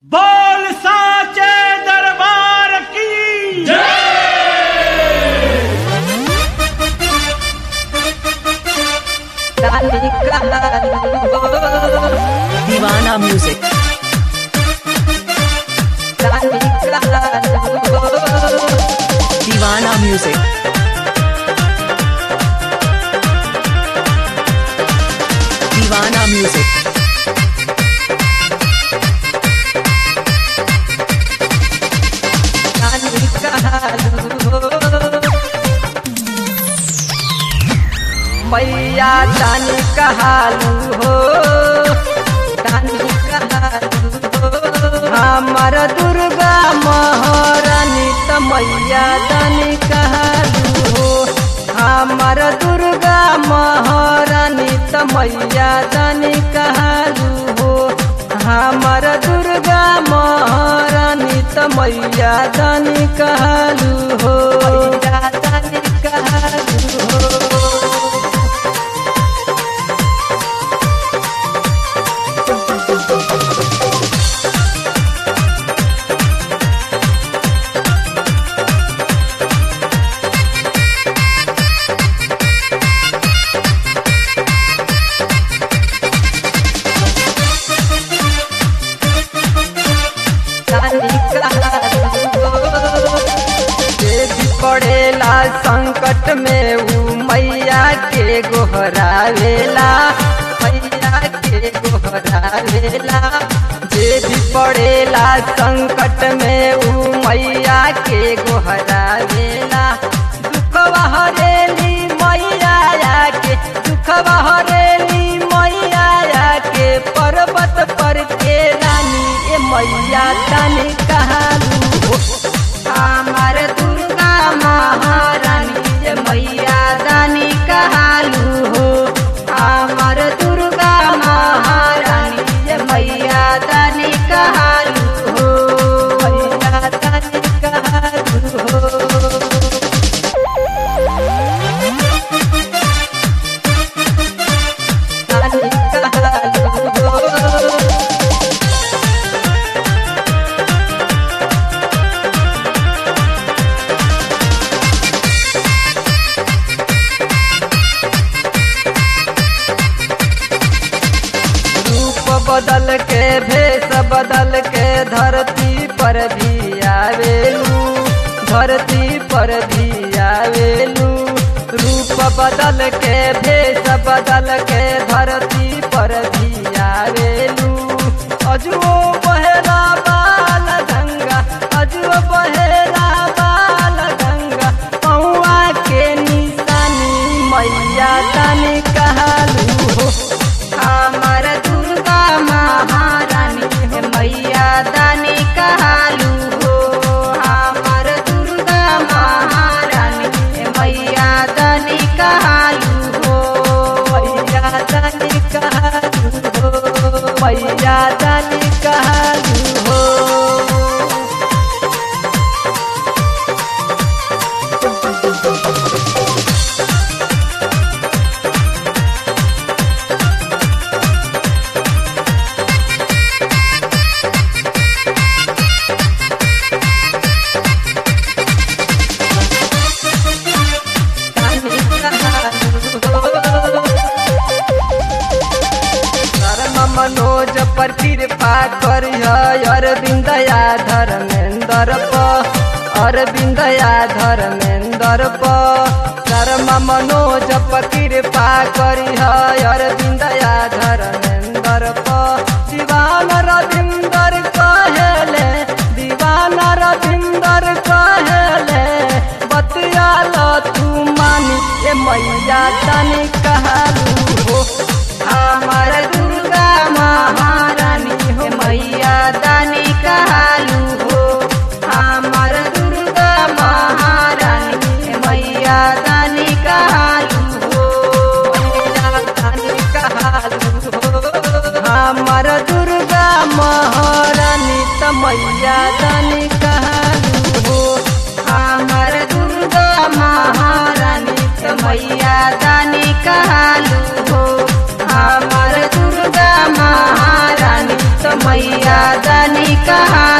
बोल साचे दरबार की दीवाना म्यूजिक दीवाना म्यूजिक दीवाना म्यूजिक मैया दानी कहालू हो दानी कहालू हो हमर दुर्गा महारानी त मैया दानी कहालू हो हमर दुर्गा महारानी त मैया दानी कहालू हो हमर दुर्गा महारानी त मैया दानी कहालू हो मैया दानी कहालू हो जे भी पड़ेला संकट में ऊ मैया के गोहरावेला मैया के गोहरावेला जे भी पड़ेला संकट में ऊ मैया के गोहरावेला दुखवा हरेली मैया के दुखवा हरेली मैया के पर्वत पर के रानी ए मैया तनी कहालू हो हमार दुर्गा महारानी जे मैया दानी कहालू हो हमार दुर्गा महारानी जे मैया दानी कहालू हो मैया दानी कहालू हो दानी कहालू हो रूप बदल के भेष बदल के धरती पर भी आवेलू धरती पर भी आवेलू रूप बदल के भेष बदल के धरती पर भी आवेलू अजुओ बहेरा बाल गंगा अजुओ बहेरा बाल गंगा पौआ के निशानी मैया तनी कहलू हो हमर दुर्गा महारानी हे मैया दानी कहालू हो हमर दुर्गा महारानी हे मैया दानी कहालू हो मैया दानी कहालू हो मैया दानी कहालू हो धर्म मनोज पर कृपा करिय अरविंदया धर्मेंद्र प अरविंदया धर्मेंद्र प धर्म मनोज पर कृपा करिय अरविंदया धर्मेंद्र प दीवान रविंदर कहेले दीवान रविंदर कहेले बतियाल तू मानी ए मैया तनी कहलू हो हमार दुर्गा महारानी हो मैया दानी कहालू हो हमार दुर्गा महारानी हे मैया दानी कहालू हो मैया दानी कहालू हो हमार दुर्गा महारानी त मैया दानी कहालू हो हमार दुर्गा महारानी त मैया दानी कहालू हो हमार दुर्गा महारानी मैया दानी कहाँ